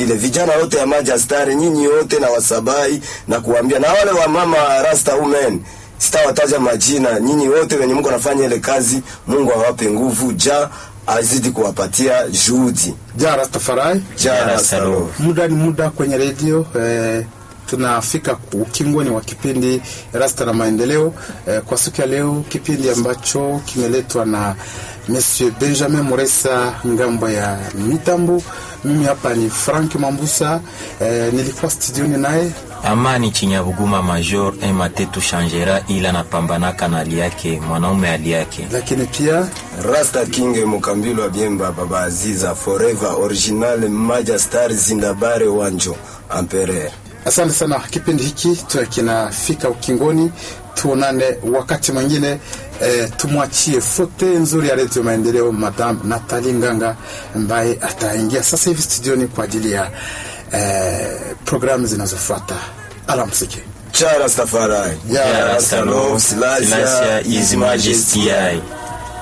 vile vijana wote ya Majastari, nyinyi wote na wasabai na kuambia na wale wa mama Rasta women sitawataja majina, nyinyi wote wenye mko nafanya ile kazi, Mungu awape nguvu, ja azidi kuwapatia juhudi. Ja Rastafari. Ja Ja Rasta Rasta Love. Muda ni muda kwenye redio eh, tunafika ukingoni wa kipindi Rasta na Maendeleo eh, kwa siku ya leo, kipindi ambacho kimeletwa na Monsieur Benjamin Moresa ngambo ya mitambo. Mimi hapa ni Frank Mambusa eh, nilikuwa studioni naye Amani Chinyabuguma Major Ematetu Shangera, ila napambanaka na hali yake, mwanaume hali yake. lakini pia Rasta King Mukambilo wa Biemba Baba Aziza Forever Original Majastar Zindabare Wanjo Empereur. Asante sana. Kipindi hiki tu kinafika ukingoni, tuonane wakati mwingine. E, tumwachie fote nzuri ya Redio Maendeleo, Madam Natali Nganga ambaye ataingia sasa hivi studioni kwa ajili ya e, programu zinazofuata. Alamsiki. Cha Rastafari. Ja Ja Rasta Love, Silasia His Majesty I.